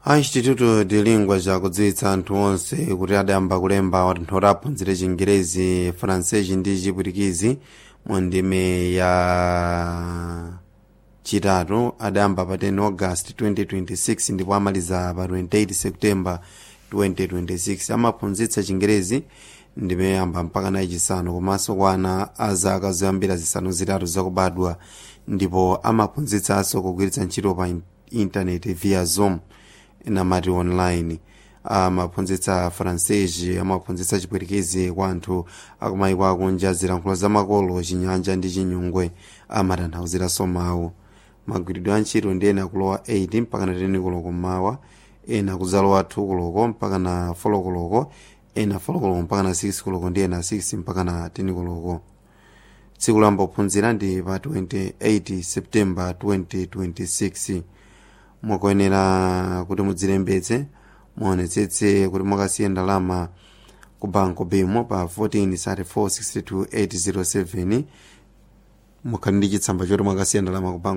a instituto de lingua chakudziwitsa anthu onse kuti adayamba kulemba anthu oti aphunzire chingerezi francesi ndi chipwitikizi mu ndime ya chitatu adayamba pa 10 august 2026 ndipo amaliza pa 28 september 2026 amaphunzitsa chingerezi ndime yamba mpaka nayi chisanu komanso kwa ana a zaka zoyambira zisanu zitatu zakubadwa ndipo amaphunzitsanso kugwiritsa ntchito pa intaneti via zoom namati online amaphunzitsa francesi amaphunzitsa chipwitikizi kwa anthu akumayiko akunja zilankhulo zamakolo chinyanja ndi chinyungwe amatanthauziraso mawu magwiridwe a ntchito ndi ena kulowa 8 mpaka na 10 koloko mmawa ena kudzalowa 2 koloko mpaka na 4 koloko ena 4 koloko mpaka na 6 koloko ndi ena 6 mpaka na 10 koloko tsiku lamba kuphunzira ndi pa 28 september 2026 mukuyenera kuti mudzilembetse muonetsetse kuti mwakasiya ndalama ku banko bimo pa 14 807 mukhali ndi chitsamba choti mwakasiya ndalama ku banko